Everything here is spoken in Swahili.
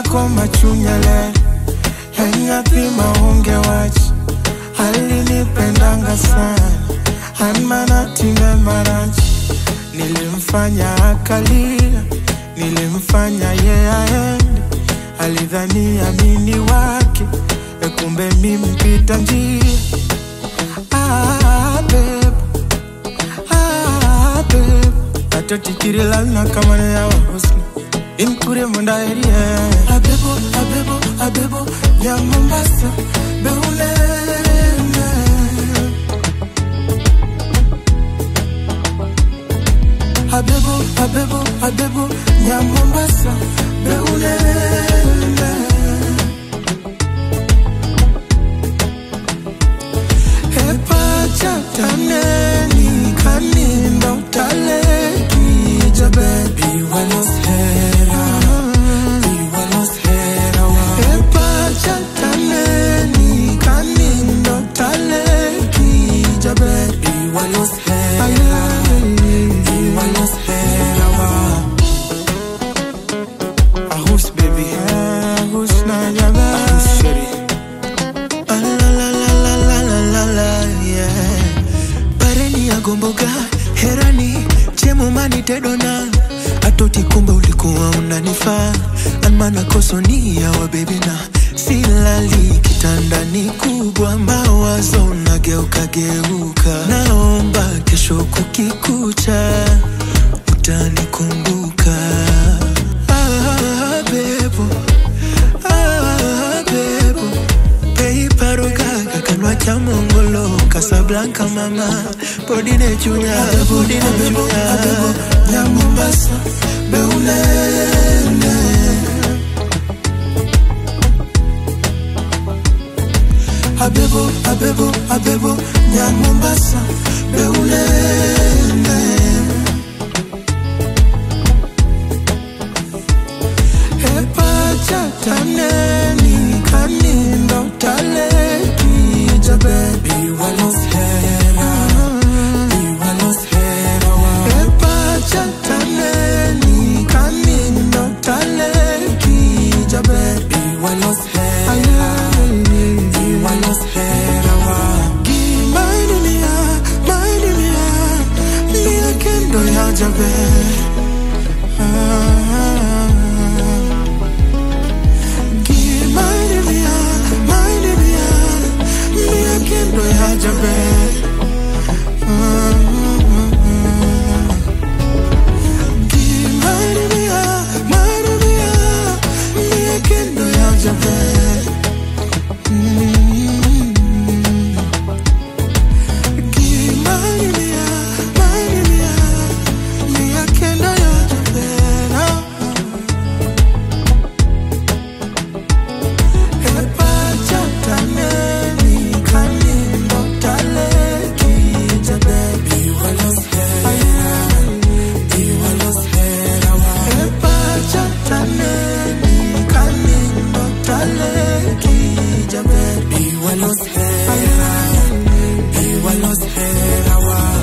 ko machunyele yanyathi maonge wach alinipendanga sana anmanatime marach nilimfanya akalia nilimfanya ye aende alidhani amini wake ekumbe mimpita njia ah, babe. Ah, babe. atotikirilana kamane yawa husni inkure mundaerie abebo abebo abebo ya mombasa beulene abebo abebo abebo ya mombasa beulene epachataneni kanindo taleki jabebi waloshera iwaloshera epachataneni kanindo taleki jabebi waloshera iwaloshera ahus baby ahus na jabe ahus sheri Ah, la la la la la la la la yeah pareni ya gomboga herani chemomani tedona atoti kumbe ulikuwa unanifaa anmana kosonia wa bebina silali kitandani kubwa mawazo nageuka geuka naomba kesho kukikucha utanikumbuka ah, bebo ah, bebo peiparogaga kanwa cha mongolo kasablanka mama podine chunya podine abebo chunya abebo ya mombasa beulene abebo abebo abebo ya mombasa beulene epachataneni kanindo taleki jabebi waloshera iwaloshera epachataneni kanindo taleki jabebi waloshera iwaloshera gimaidunia maidunia mia kendo ya jabe Give my mia, my mia, mia kendo ya jabe